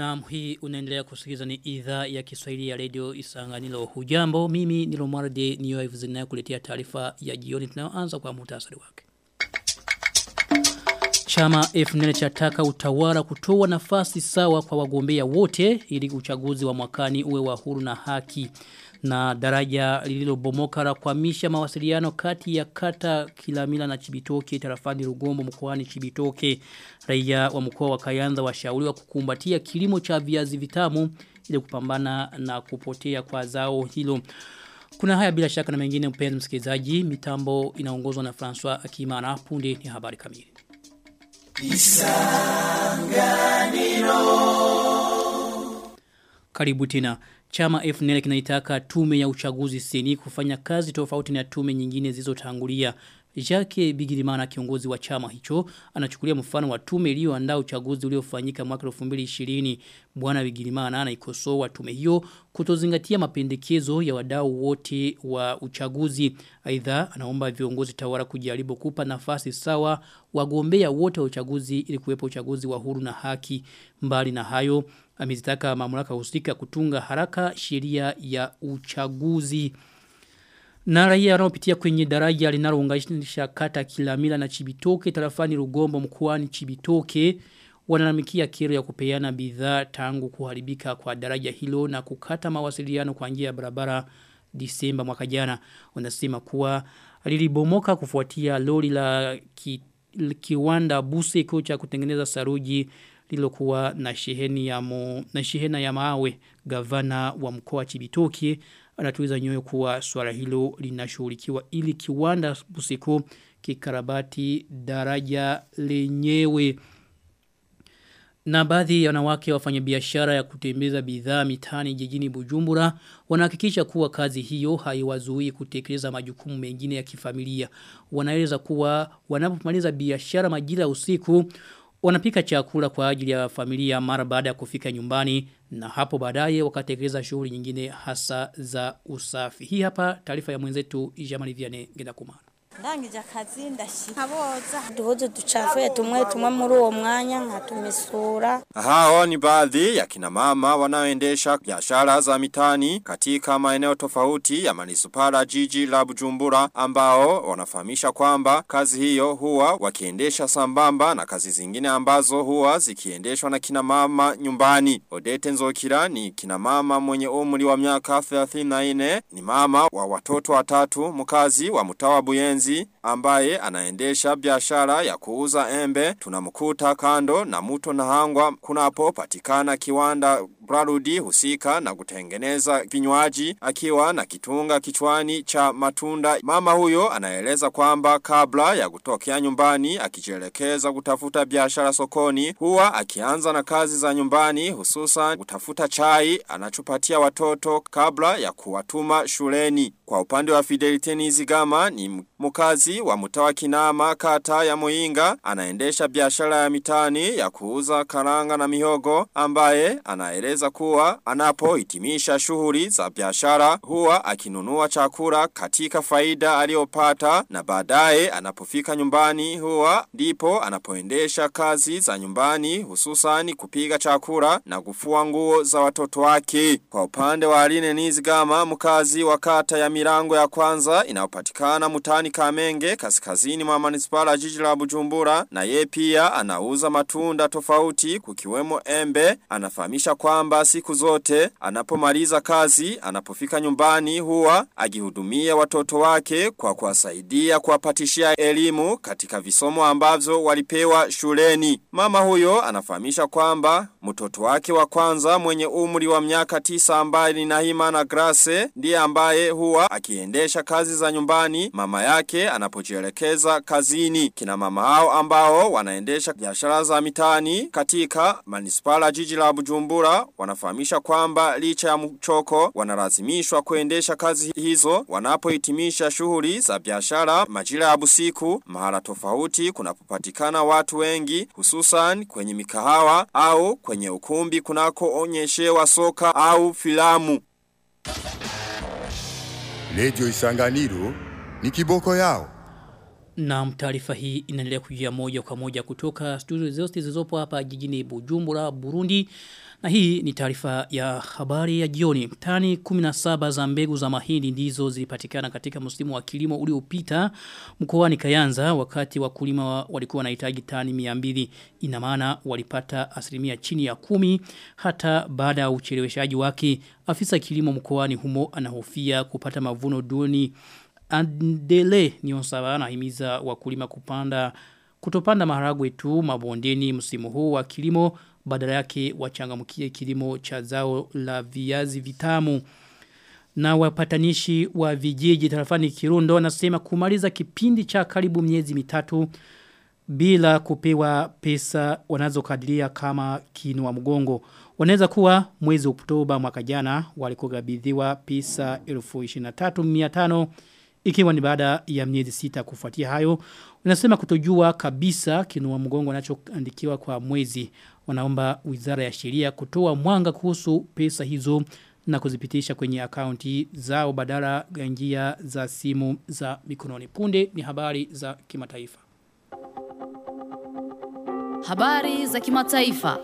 Na hii unaendelea kusikiliza ni idhaa ya Kiswahili ya Radio Isanganilo. Hujambo, mimi ni Romualde Niyoivu zinayo kuletea taarifa ya jioni tunayoanza kwa muhtasari wake. Chama FNL chataka utawala kutoa nafasi sawa kwa wagombea wote ili uchaguzi wa mwakani uwe wa huru na haki na daraja lililobomoka la kuhamisha mawasiliano kati ya kata Kilamila na Chibitoke tarafani Rugombo mkoani Chibitoke raia wa mkoa wa Kayanza washauriwa kukumbatia kilimo cha viazi vitamu ili kupambana na kupotea kwa zao hilo kuna haya bila shaka na mengine mpenzi msikilizaji mitambo inaongozwa na François Akimana punde ni habari kamili Isanganiro Karibu tena Chama FNL kinaitaka tume ya uchaguzi seni kufanya kazi tofauti na tume nyingine zilizotangulia. Jake Bigirimana kiongozi wa chama hicho anachukulia mfano wa tume iliyoandaa uchaguzi uliofanyika mwaka 2020. Bwana Bigirimana anaikosoa tume hiyo kutozingatia mapendekezo ya wadau wote wa uchaguzi. Aidha anaomba viongozi tawala kujaribu kupa nafasi sawa wagombea wote wa uchaguzi ili kuwepo uchaguzi wa huru na haki. Mbali na hayo amezitaka mamlaka husika kutunga haraka sheria ya uchaguzi. Na raia wanaopitia kwenye daraja linalounganisha kata Kilamila na Chibitoke tarafani Rugombo mkoani Chibitoke wanalalamikia kero ya kupeana bidhaa tangu kuharibika kwa daraja hilo na kukata mawasiliano kwa njia ya barabara Disemba mwaka jana. Wanasema kuwa lilibomoka kufuatia lori la ki, kiwanda buse cha kutengeneza saruji lilokuwa na sheheni ya mo, na shehena ya mawe gavana wa mkoa Chibitoke anatuiza nyoyo kuwa swala hilo linashughulikiwa ili kiwanda busiko kikarabati daraja lenyewe na baadhi ya wanawake wafanya biashara ya kutembeza bidhaa mitani jijini Bujumbura wanahakikisha kuwa kazi hiyo haiwazuii kutekeleza majukumu mengine ya kifamilia. Wanaeleza kuwa wanapomaliza biashara majira usiku wanapika chakula kwa ajili ya familia mara baada ya kufika nyumbani na hapo baadaye wakatekeleza shughuli nyingine hasa za usafi. Hii hapa taarifa ya mwenzetu Jamali Vianney Ngendakumara. ndangije akazi ndashika boza duhuze ducafuye tumwe tumwe muri uwo mwanya nkatumisura hao ni baadhi ya kina mama wanaoendesha biashara za mitani katika maeneo tofauti ya manisupara jiji la Bujumbura ambao wanafahamisha kwamba kazi hiyo huwa wakiendesha sambamba na kazi zingine ambazo huwa zikiendeshwa na kina mama nyumbani Odete Nzokira ni kina mama mwenye umri wa miaka 34 ni mama wa watoto watatu mkazi wa mtawa Buyenzi Mwenzi ambaye anaendesha biashara ya kuuza embe tunamkuta kando na muto na hangwa kunapo patikana kiwanda Brarudi husika na kutengeneza vinywaji akiwa na kitunga kichwani cha matunda. Mama huyo anaeleza kwamba kabla ya kutokea nyumbani akijielekeza kutafuta biashara sokoni huwa akianza na kazi za nyumbani hususan kutafuta chai anachopatia watoto kabla ya kuwatuma shuleni. Kwa upande wa Fidelite Nizigama ni mkazi wa mtawa kinama kata ya Muinga anaendesha biashara ya mitani ya kuuza karanga na mihogo ambaye anaeleza kuwa anapohitimisha shughuli za biashara huwa akinunua chakula katika faida aliyopata na baadaye anapofika nyumbani huwa ndipo anapoendesha kazi za nyumbani hususani kupiga chakula na kufua nguo za watoto wake. Kwa upande wa Aline Nizigama mkazi wa kata ya milango ya kwanza inayopatikana mutani Kamenge kaskazini mwa manispala jiji la Bujumbura na ye pia anauza matunda tofauti kukiwemo embe anafahamisha kwamba siku zote anapomaliza kazi anapofika nyumbani huwa agihudumia watoto wake kwa kuwasaidia kuwapatishia elimu katika visomo ambavyo walipewa shuleni mama huyo anafahamisha kwamba mtoto wake wa kwanza mwenye umri wa miaka tisa ambaye ni Nahima na Grace ndiye ambaye huwa akiendesha kazi za nyumbani mama yake anapojielekeza kazini. Kina mama hao ambao wanaendesha biashara za mitani katika manispala jiji la Bujumbura wanafahamisha kwamba licha ya mchoko wanalazimishwa kuendesha kazi hizo wanapohitimisha shughuli za biashara majira ya busiku mahala tofauti kunapopatikana watu wengi hususan kwenye mikahawa au kwenye ukumbi kunako onyeshewa soka au filamu. Radio Isanganiro ni kiboko yao. Na taarifa hii inaendelea kujia moja kwa moja kutoka studio zote zilizopo hapa jijini Bujumbura, Burundi. Na hii ni taarifa ya habari ya jioni. Tani 17 za mbegu za mahindi ndizo zilipatikana katika msimu wa kilimo uliopita mkoani Kayanza wakati wakulima walikuwa wanahitaji tani 200. Ina maana walipata asilimia chini ya kumi hata baada ya ucheleweshaji wake. Afisa kilimo mkoani humo anahofia kupata mavuno duni Andele Nyonsaba anahimiza wakulima kupanda kutopanda maharagwe tu mabondeni msimu huu wa kilimo badala yake wachangamkie kilimo cha zao la viazi vitamu na wapatanishi wa vijiji tarafani Kirundo wanasema kumaliza kipindi cha karibu miezi mitatu bila kupewa pesa wanazokadiria kama kinua mgongo. Wanaweza kuwa mwezi Oktoba mwaka jana walikogabidhiwa pesa 13500 ikiwa ni baada ya miezi sita kufuatia hayo. Wanasema kutojua kabisa kinua mgongo wanachoandikiwa kwa mwezi. Wanaomba Wizara ya Sheria kutoa mwanga kuhusu pesa hizo na kuzipitisha kwenye akaunti zao badala ya njia za simu za mikononi. Punde ni habari za kimataifa. Habari za kimataifa.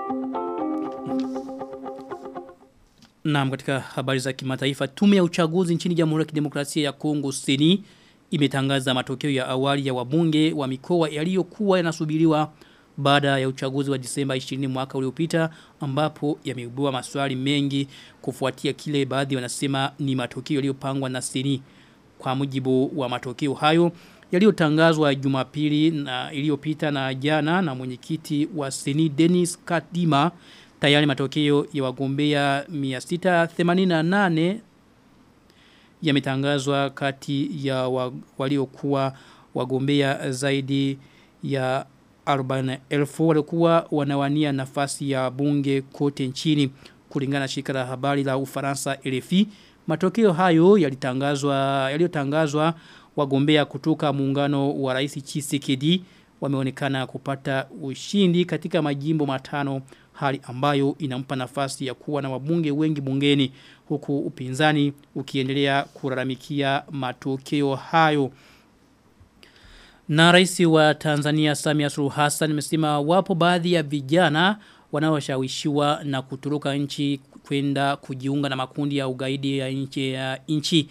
Naam katika habari za kimataifa tume ya uchaguzi nchini Jamhuri ya Kidemokrasia ya Kongo Seni imetangaza matokeo ya awali ya wabunge wa mikoa yaliyokuwa yanasubiriwa baada ya uchaguzi wa Disemba 20 mwaka uliopita ambapo yameibua maswali mengi kufuatia kile baadhi wanasema ni matokeo yaliyopangwa na Seni kwa mujibu wa matokeo hayo yaliyotangazwa Jumapili na iliyopita na jana na mwenyekiti wa Seni Dennis Kadima tayari matokeo ya wagombea 688 yametangazwa kati ya wa, waliokuwa wagombea zaidi ya 40,000 walikuwa wanawania nafasi ya bunge kote nchini kulingana na shirika la habari la Ufaransa RFI matokeo hayo yalitangazwa yaliyotangazwa wagombea kutoka muungano wa Rais Tshisekedi wameonekana kupata ushindi katika majimbo matano hali ambayo inampa nafasi ya kuwa na wabunge wengi bungeni huku upinzani ukiendelea kulalamikia matokeo hayo. Na rais wa Tanzania Samia Suluhu Hassan amesema wapo baadhi ya vijana wanaoshawishiwa na kuturuka nchi kwenda kujiunga na makundi ya ugaidi ya nchi ya nchi.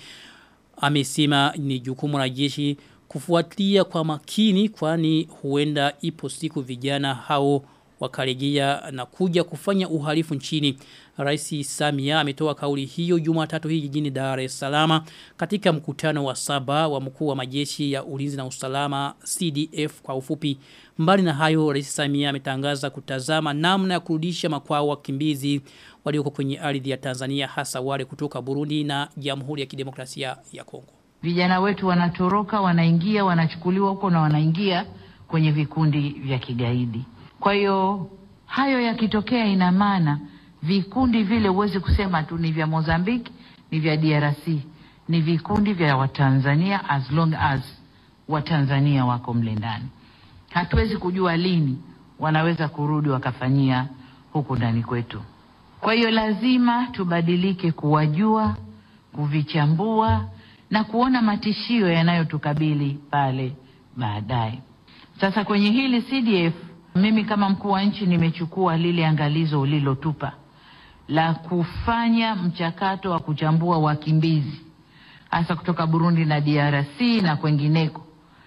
Amesema ni jukumu la jeshi kufuatilia kwa makini kwani huenda ipo siku vijana hao wakarejea na kuja kufanya uhalifu nchini. Rais Samia ametoa kauli hiyo Jumatatu hii jijini Dar es Salaam katika mkutano wa saba wa mkuu wa majeshi ya ulinzi na usalama CDF kwa ufupi. Mbali na hayo Rais Samia ametangaza kutazama namna ya kurudisha makwao wakimbizi walioko kwenye ardhi ya Tanzania hasa wale kutoka Burundi na Jamhuri ya Kidemokrasia ya Kongo. Vijana wetu wanatoroka, wanaingia, wanachukuliwa huko na wanaingia kwenye vikundi vya kigaidi. Kwa hiyo hayo yakitokea, ina maana vikundi vile huwezi kusema tu ni vya Mozambique, ni vya DRC, ni vikundi vya Watanzania as long as Watanzania wako mle ndani. Hatuwezi kujua lini wanaweza kurudi wakafanyia huku ndani kwetu. Kwa hiyo lazima tubadilike kuwajua, kuvichambua na kuona matishio yanayotukabili pale baadaye. Sasa kwenye hili CDF mimi kama mkuu wa nchi nimechukua lile angalizo ulilotupa la kufanya mchakato wa kuchambua wakimbizi hasa kutoka Burundi na DRC na kwengineko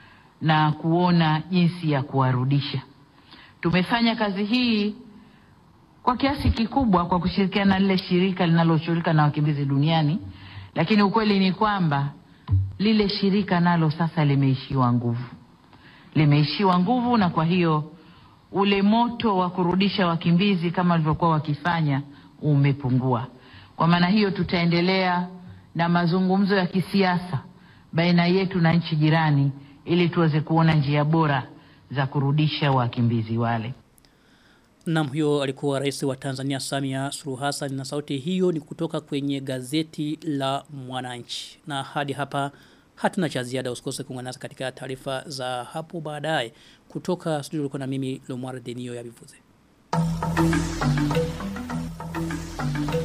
na kuona jinsi ya kuwarudisha. Tumefanya kazi hii kwa kiasi kikubwa kwa kushirikiana na lile shirika linaloshughulika na wakimbizi duniani, lakini ukweli ni kwamba lile shirika nalo sasa limeishiwa nguvu, limeishiwa nguvu, na kwa hiyo ule moto wa kurudisha wakimbizi kama walivyokuwa wakifanya umepungua. Kwa maana hiyo, tutaendelea na mazungumzo ya kisiasa baina yetu na nchi jirani ili tuweze kuona njia bora za kurudisha wakimbizi wale. Naam huyo alikuwa rais wa Tanzania Samia Suluhu Hassan na sauti hiyo ni kutoka kwenye gazeti la Mwananchi. Na hadi hapa hatuna cha ziada usikose kuungana nasi katika taarifa za hapo baadaye kutoka studio ulikuwa na mimi Lomar Denio ya Bivuze.